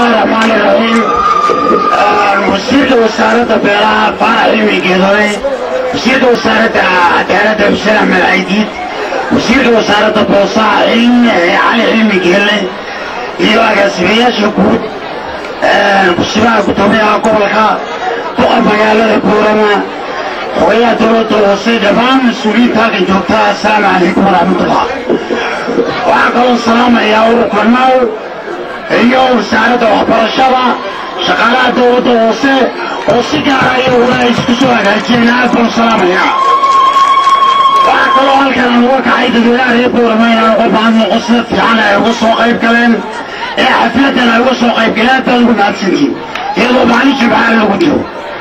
الله الرحمن الرحيم وزيرka wasaaradda beeraha faarax cilmi geedore wasiirka wasaaradda cadaaladda xuseen axmed caydiid wasiirka wasaaradda boosaha cilmi cali cilmi geelle iyo agaasimayaasha guud kusimaha gudoomiyaha gobolka boqor magaalada buurama xogayaha dowladda hoose dhammaan mas-uuliyiinta halkan joogta assalaamu calaykum waraxmatullah waxaan kaloo salaamayaa ururka naw iyo wasaaradda waxbarashada shaqaalaha dowladda hoose oo si gaara iyaguna ay isku soo hagaajiyeen aad baan salaamayaa waxaa kaloo halkan aan uga kacay dadweynaha reer boorama inaan uga baahno qosla fiican ay uga soo qayb galeen ee xafladan ay uga soo qayb galeen aad baad ugu mahadsantihiin iyadoo maalin jimcaha lagu jiro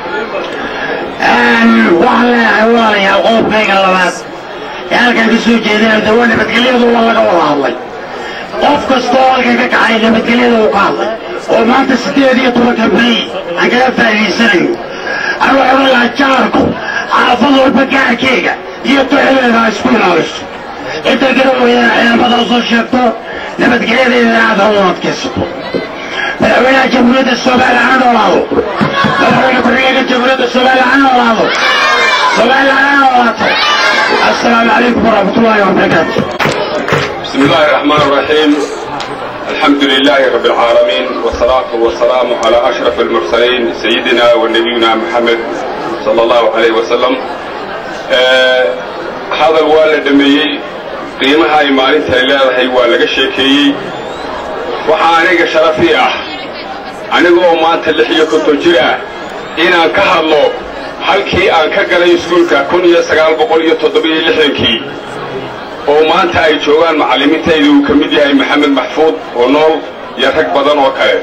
waxaan leeyahay walaalayaal qodobkayga labaad ee halkan ka soo jeedeen dawa nabadgelyadu waa laga wada hadlay qof kastoo halkan ka kacay nabadgelyada uu ka hadlay oo maanta siddeed iyo tobanka may aan kaga faa'iidaysanayo anu waxaan lahaa jaarku xaafad walba gaarkeega iyo duxedeeda ha isku ilaaliso inta garan weeyaan ciidamada soo sheegto nabadgelyadeeda aad ha u adkaysato madaxweynaha jamhuuriyadda soomaaliya ha noolaado madaxweyne ku-xigeenka jamhuuriyadda soomaaliya ha noolaado soomaaliya ha noolaato assalaamu calaykum waraxmatullaahi wabarakaatu بسم الله الرحمن الرحيم الحمد لله رب العالمين والصلاة والسلام على أشرف المرسلين سيدنا ونبينا محمد صلى الله عليه وسلم آه هذا الوالد دميي قيمها إيمانين تهيلا هي والد شيكي وحانيك شرفي أح anigoo maanta lix iyo konton jir ah inaan ka hadlo halkii aan ka galay iskuulka kun iyo sagaal boqol iyo toddobiyo lixdankii oo maanta ay joogaan macallimiintayda uu ka mid yahay maxamed maxfuud oo nool iyo rag badan oo kale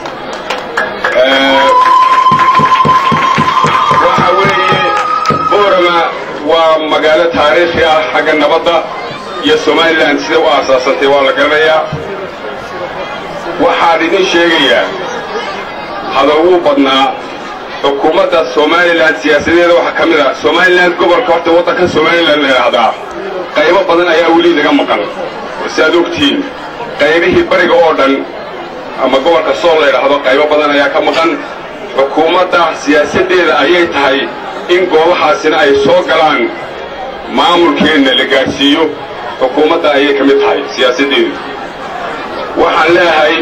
waxa weeye boorama waa magaalo taariikhi ah xagga nabadda iyo somalilan sida u aasaasantay waa la garanayaa waxaan idin sheegayaa hadal wuu badnaa xukuumadda somalilan siyaasadeeda waxaa ka mid ah somalilan gobolka horta waddanka somalilan la yidhaahdaa qaybo badan ayaa weli naga maqan si aad ogtihiin qaybihii bariga oo dhan ama gobolka sool la yidhaahdo qaybo badan ayaa ka maqan xukuumadda siyaasaddeeda ayay tahay in goobahaasina ay soo galaan maamulkeenna la gaadhsiiyo xukuumadda ayay ka mid tahay siyaasaddeedu waxaan leeyahay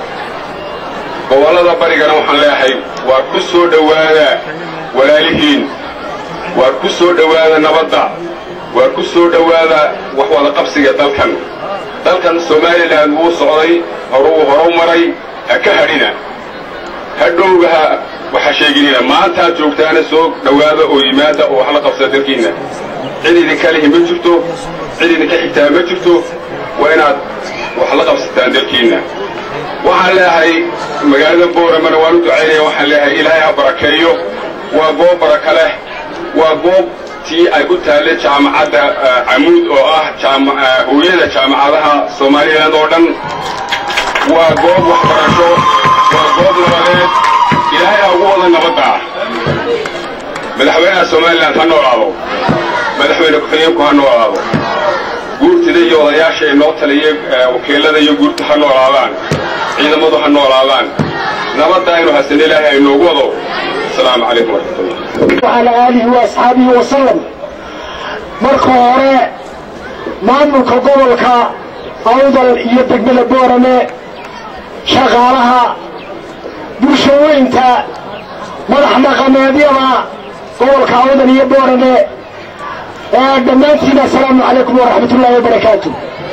gobollada barigana waxaan leeyahay waa ku soo dhowaada walaalihiin waa ku soo dhowaada nabadda waa ku soo dhowaada wax wada qabsiga dalkan dalkan somalilan wuu socday horuu horu maray ha ka hadhina hadhowgaha waxa sheeginina maantaad joogtaana soo dhowaada oo yimaada oo wax la qabsada dalkiinna cid idinka lihi ma jirto cid idinka xigtaa ma jirto waa inaad wax la qabsataan dalkiinna waxaan leeyahay magaalada booramana waan u ducaynaya waxaan leeyahay ilaahay ha barakeeyo waa goob baraka leh waa goob tii ay ku taalle jaamacadda camuud oo ah hooyada jaamacadaha soomaaliland oo dhan waa goob waxbarasho waa goob nabadeed ilaahay ha ugu wada nabadda ah madaxweynaha somalilan ha noolaado madaxweyne ku-xigeenku ha noolaado guurtida iyo odayaasha ee noo taliyay wakiilada iyo guurta ha noolaadaan ciidamadu ha noolaadaan nabadda aynu hasan ilaahay aynoogu wado asalaamu calaykum waraxmatullah وعلى آله وأصحابه وسلم marka hore maamulka gobolka awdal iyo degmada boorame shaqaalaha bulshaweynta madax dhaqameedyada gobolka awdal iyo boorame dhammaantiin assalaamu calaykum waraxmat ullaahi wabarakaatu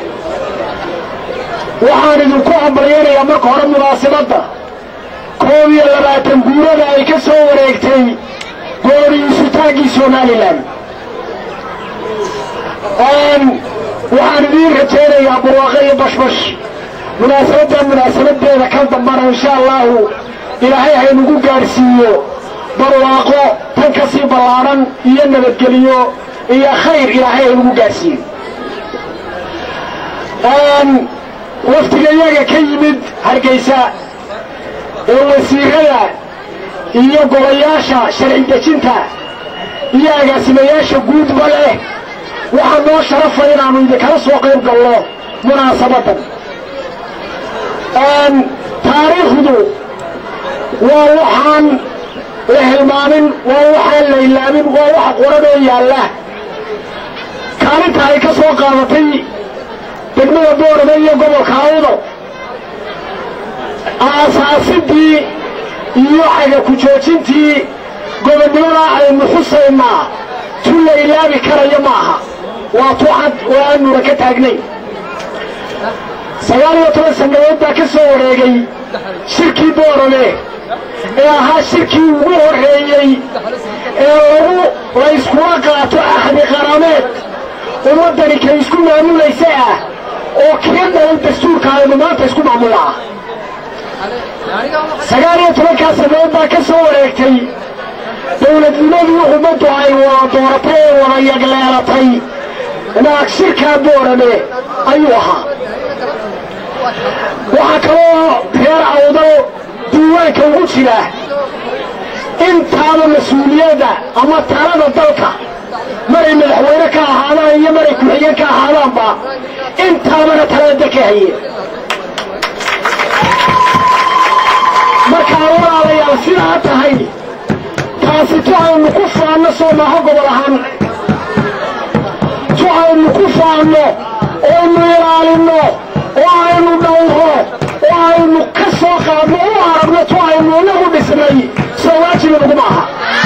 waxaan idinku hambalyanayaa marka hore munaasabadda koob iyo labaatan guurada ay ka soo wareegtay gooriisutaaggii somalilan waxaan idiin rajaynayaa barwaaqo iyo bashbash munaasabadda munaasabadeeda kan dambana insha allahu ilaahay haynugu gaadhsiiyo barwaaqo tan ka sii ballaadhan iyo nabadgeliyo iyo khayr ilaahay haynugu gaadhsiiyo waftiga iyaga ka yimid hargaysa ee wasiirada iyo golayaasha sharci dejinta iyo agaasimayaasha guudba leh waxaa noo sharafa inaannu idinkala soo qayb galno munaasabaddan taariikhdu waa waxaan la hilmaamin waa waxaan la ilaamin waa waxa qoranoo yaalla kaalinta ay ka soo qaadatay degmada boorame iyo gobolka awdo aasaasidii iyo xaga ku joojintii gobonnimada aynu xusaynaa tun la ilaabi karayo ma aha waa tu cad oo aanuna ka taagnayn sagaal iyo toban sannadood baa ka soo wareegay shirkii boorame ee ahaa shirkii ugu horreeyey ee lagu layskula qaato axdi qarameed ummaddani kay isku maamulaysa ah oo kii dhalay dastuurka aynu maanta isku maamulaa sagaal iyo tobankaa sannadood baa ka soo wareegtay dowladnimadii ummaddu ay wada dooratay ee wada yagleelatay naag shirkaa boorame ayuu ahaa waxaa kaloo reer awdal diiwaanka ugu jira intaaba mas-uuliyadda ama talada dalka maray madaxweyne ka ahaadaan iyo maray ku-xigeen ka ahaadaanba intaabana talada ka hayeen markaa walaalayaal sidaa tahay taasi tu aynu ku faanno soo maaho gobol ahaan tu aynu ku faanno oynu ilaalinno oo aynu dhawro oo aynu ka soo qaadno u aragno tu aynu inagu dhisnay soo waajiba nagu maaha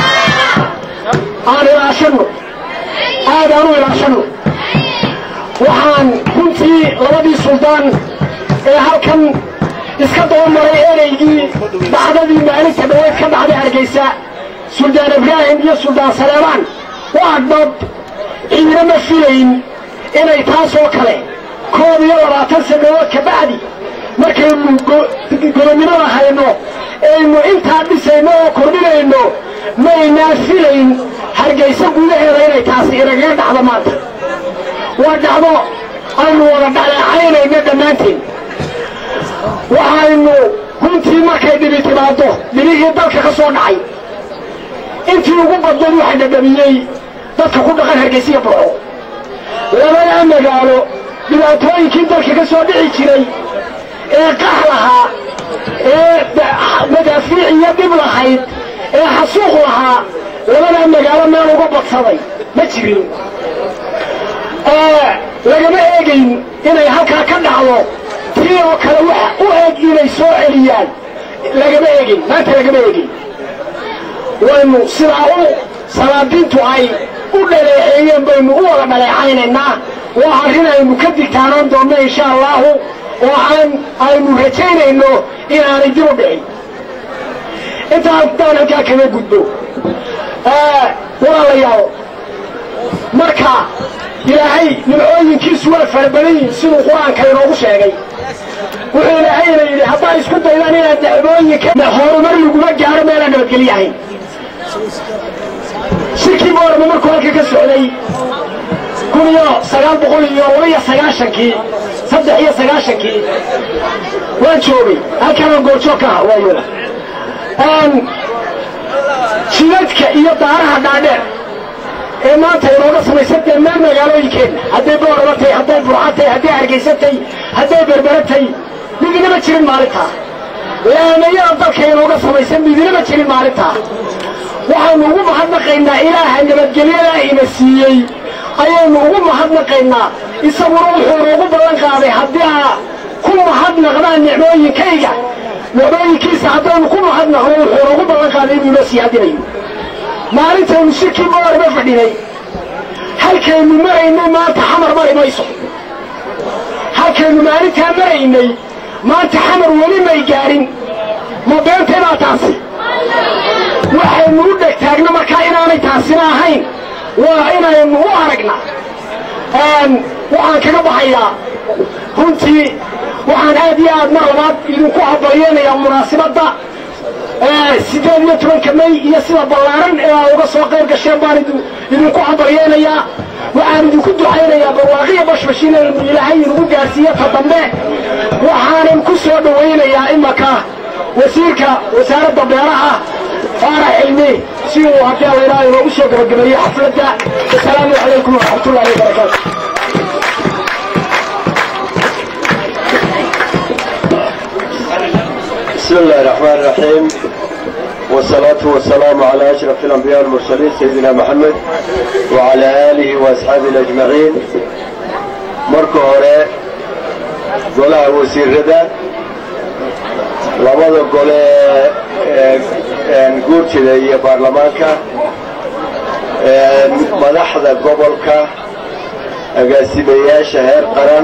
aan ilaashanno aad aan u ilaashanno waxaan runtii labadii suldaan ee halkan iska dabamaray ereygii dhacdadii maalinta dhaweyd ka dhacday hargaysa suldaan ibraahim iyo suldaan saleemaan waa dad ciidama filayn inay taasoo kale koob iyo labaatan sannadood ka bacdi markaynu gobonnimada hayno aynu intaa dhisayno oo kordhinayno maynaa filayn hargaysa gudaheeda inay taasi inagaga dhacdo maanta waa dhacdo aynu wada dhaleecaynayno dhammaanteen waxaynu runtii markay dhibi timaaddo dhibihii dalka ka soo dhacay intii ugu badnayd waxa dhadhamiyey dadka ku dhaqan hargaysiya burco labadaa magaalo dhibaatooyinkii dalka ka soo dhici jiray ee qax lahaa ee madaafiic iyo dhib lahayd ee xasuuq lahaa labadaa magaalo meel uga badsaday ma jirin lagama eegayn inay halkaa ka dhacdo tii oo kale waxa u eeg inay soo celiyaan lagama eegin maanta lagama eegin waynu sidaa u salaadiintu ay u dhaleeceeyeen baynu u wada dhaleecaynaynaa waa arrin aynu ka digtaanaan doonno insha allaahu oo aan aynu rajaynayno inaanay dib u dhicin intaa haddaan halkaa kaga gudbo walaalayaal marka ilaahay nimcooyinkiisu waa fara badan yihin siduu qur-aanka inoogu sheegay wuxuu ilaahayna yidhi haddaa isku daydaan inaad nicmooyinka horumar laguma gaaro meelaan nabadgelyahayn shirkii boorama markuu halka ka socday kun iyo sagaal boqol iyo laba iyo sagaashankii saddex iyo sagaashankii waan joogay halkanaan goorjoog ka aha waayona jidadka iyo daaraha dhaadheer ee maanta inooga samaysan dhammaan magaalooyinkeenna hadday boorama tahay hadday burca tahay hadday hargaysa tahay hadday berbera tahay midinama jirin maalintaa laamayada dalka inooga samaysan midinama jirin maalintaa waxaynu ugu mahadnaqaynaa ilaaha nabadgelyadaa ina siiyey ayaynu ugu mahadnaqaynaa isaguna wuxuu inoogu ballan qaaday haddii aa ku mahadnaqdaan nicmooyinkayga nicmooyinkiisa haddaynu ku mahadnaqno wuxuu inoogu ballan qaaday inuu inoo sii hadinayo maalintaynu shirkii boorama fadhinay halkaynu maraynay maanta xamar mari mayso halkaynu maalintaa maraynay maanta xamar weli may gaadhin ma beentay baa taasi waxaynu u dheg taagna markaa inaanay taasina ahayn waa inaynu u aragna waxaan kaga baxayaa runtii waxaan aad iyo aad mar labaad idinku habaryeenayaa munaasibadda sideed iyo tobanka may iyo sida ballaaran ee aa uga soo qayb gasheen baan idinku habaryeenayaa waxaan idinku ducaynayaa barwaaqiya bashbash inaynu ilaahay inugu gaarsiiyo ta dambe waxaanan ku soo dhowaynayaa imanka wasiirka wasaaradda beeraha faarax cilmi si uu haddii allaydhaha inoogu soo gabagabeeyo xafladda wasalaamu calaykum waraxmatullahi wabarakaatu بسم الله الرحمن الرحيم والصلاة والسلام على أشرف الأنبياء والمرسلين سيدنا محمد وعلى آله وأصحابه أجمعين مركو هوري قولها وزير ردا labada gole guurtida iyo baarlamaanka madaxda gobolka agaasimayaasha heer qaran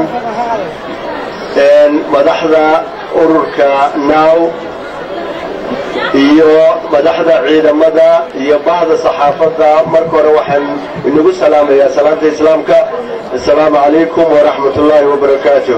madaxda ururka now iyo madaxda ciidamada iyo bahda saxaafadda marka hore waxaan inagu salaamayaa salaanta islaamka assalaamu calaykum waraxmat ullaahi wabarakaatu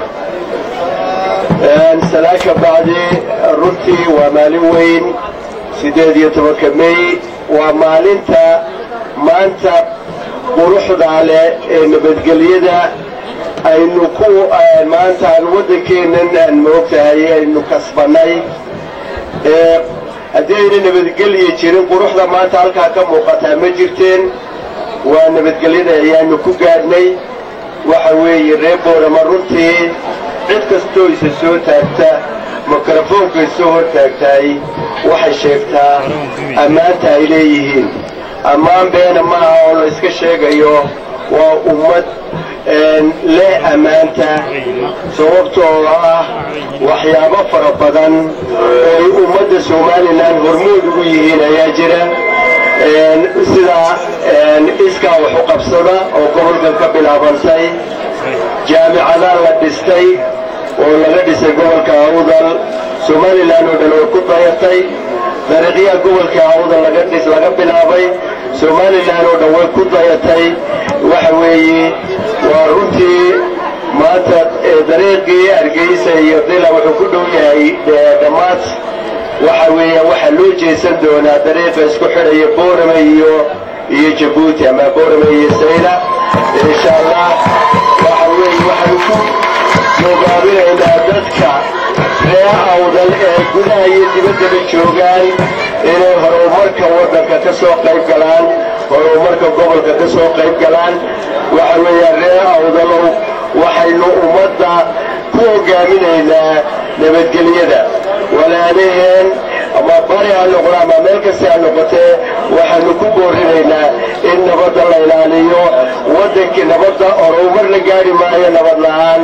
salaaka bacdi runtii waa maalin weyn sideed iyo tobanka may waa maalinta maanta quruxda leh ee nabadgelyada aynu ku maanta aan waddankeennan aan moogtahay aynu kasbannay haddii ayna nabadgelya jirin quruxda maanta halkaa ka muuqataa ma jirteen waa nabadgelyada ayaanu ku gaadhnay waxa weeye reer boorama runtii cid kastoo isa soo taagta mikrofoonka isoo hor taagtahay waxay sheegtaa ammaanta ay leeyihiin ammaan beena maaha oo la iska sheegayo waa ummad leh ammaanta sababtoo ah waxyaabo fara badan ooy ummadda somalilan hormood ugu yihiin ayaa jira sida iskaa waxu qabsada oo gobolkan ka bilaabantay jaamicadaa la dhistay oo laga dhisay gobolka awdal somalilan oo dhan way ku dayatay dariiqyaha gobolka awdal laga dhis laga bilaabay somalilan oo dhan way ku dayatay waxa weeye waa runtii maanta dariiqii hargeysa iyo dila wuxuu ku dhow yahay dhammaad waxa weeya waxaa loo jeesan doonaa dariiqa isku xidhaya boorame iyo iyo jabuuti ama boorame iyo sayla insha allah waxa weeye waxaanu ku mugaabinaynaa dadka ree awdal ee gudaha iyo dibaddaba joogaan inay horumarka waddanka ka soo qayb galaan horumarka gobolka ka soo qayb galaan waxa weeya ree awdalow waxaynu ummadda ku hogaaminaynaa nabadgelyada walaalaheen ama bari ha noqdo ama meel kasta ha noqotee waxaanu ku boorinaynaa in nabadda la ilaaliyo waddankii nabadda horumar la gaari maayo nabad la-aan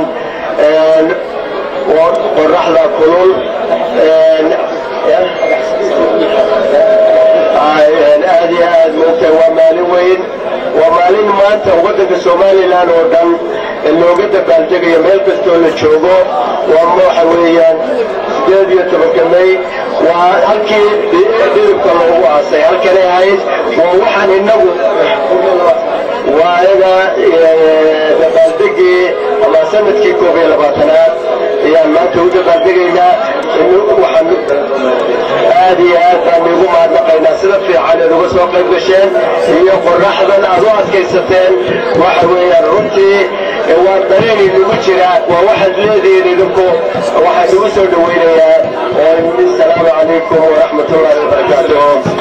qoraxda kulul aad iyo aad moogta waa maalin weyn waa maalin maanta waddanka somalilan oo dhan looga dabaaldegayo meel kastoo la joogo waa waxa weeyaan sideed iyo tobanka may waa halkii dhiribka loogu aasay halkanay ahayd waa waxaan inagu waa ayaga dabaaldegii ama sanadkii koob iyo labaatanaad ayaan maanta u dabaaldegaynaa waxaan aad iyo aad baan igu mahadnaqaynaa sida fiican eed uga soo qayb gasheen iyo qoraxdan aad u adkaysateen waxa weeyaan runtii waa dareen inagu jira waa waxaad leedihiin idinku waxaan igu soo dhawaynayaa salaamu calaykum waraxmat ullahi wabarakaatuh